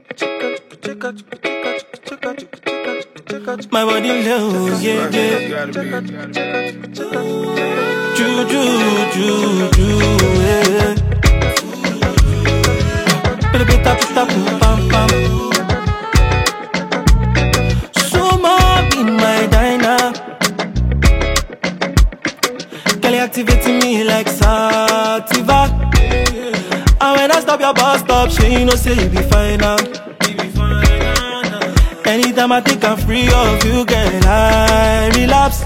My body low, yeah, yeah. Ju, ju, ju, ju, yeah. Pita, pita, pita, pum, pam, pam. Suma be my diner. Kelly activating me like sativa. And when I stop your bus stop, she you know say you be fine now. Anytime I think I'm free of you, girl, I relapse.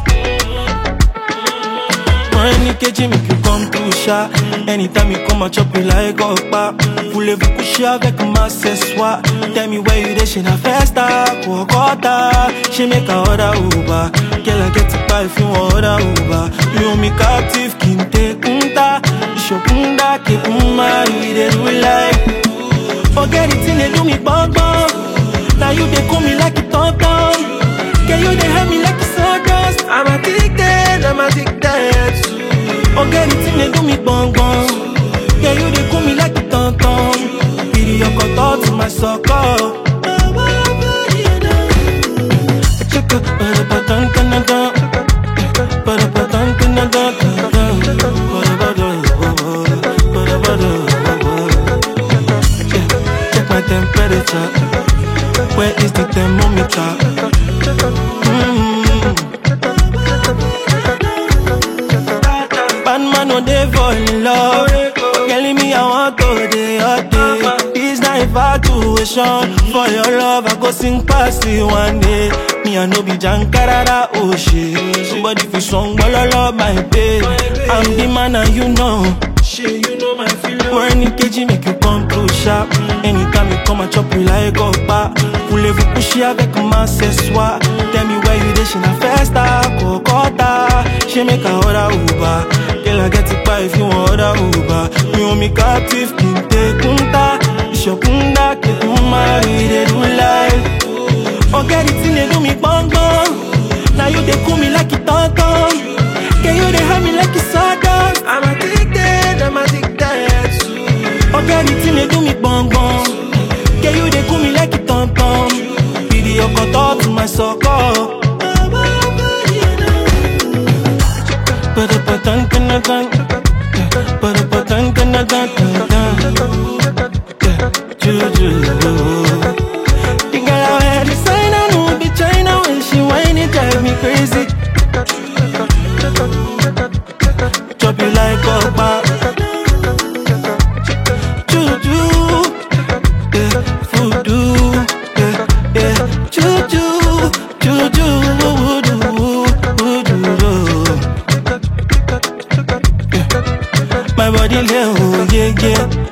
Money kejì make you come to sha. Anytime you come, I chop you like okpa. Voulez-vous coucher avec ma ce soir? Tell me where you dey, she na festa, Kuokota. She make a order Uber. Girl, I get it by if you want order Uber. You own me captive, kinte kunta. Ishokunda, kekuma, you dey do like. Forget it, they do me bong bong. Now you they call me like a tom tom. Can you they help me like a sawdust? I'm addicted, I'm addicted. Forget it, they do me bong bong. Can you they call me like a tom tom? Pity your cut to my sucker. Chicka, ba ba dun dun dun dun. Ba ba dun dun dun dun dun. Ba-da-ba-dun, ba-da-ba-dun, ba-da-ba-dun. Check my temperature. Where is the thermometer? Mm. Bad man no dey fall in love. Telling me I want to dey hot day. This na infatuation. For your love, I go sing past it one day. Me I no be jankarada oh shit. Somebody fi song bololo my babe. I'm the man and you know. Shit, you know my feeling. When you kejì make you come through sharp. Anytime you come, I chop you like okpa. Voulez-vous coucher avec moi ce soir? Tell me where you dey, she na festa, Kokota. She make a order Uber. Girl, I get it by if you want order Uber. You own me captive, kinte kunta. Ishokunda, kekuma, we dey do life. Forget it, they do me bong bong. Now you they cool me like it ton ton. Can you they have me like it sawdust? I'm addicted, I'm addicted. Forget it, they do me bong bong. Can you they cool me like it ton ton? Video cut to my sucker. Ba-da-ba-dun, dun-dun-dun. Ba-da-ba-dun, dun-dun-dun, dun-dun. Yeah, Juju. The girl I wear designer no be China when she whine it drive me crazy. Chop you like okpa. Juju, yeah, voodoo, yeah, yeah. Juju, juju, voodoo, voodoo. Yeah. My body lay, oh yeah, yeah.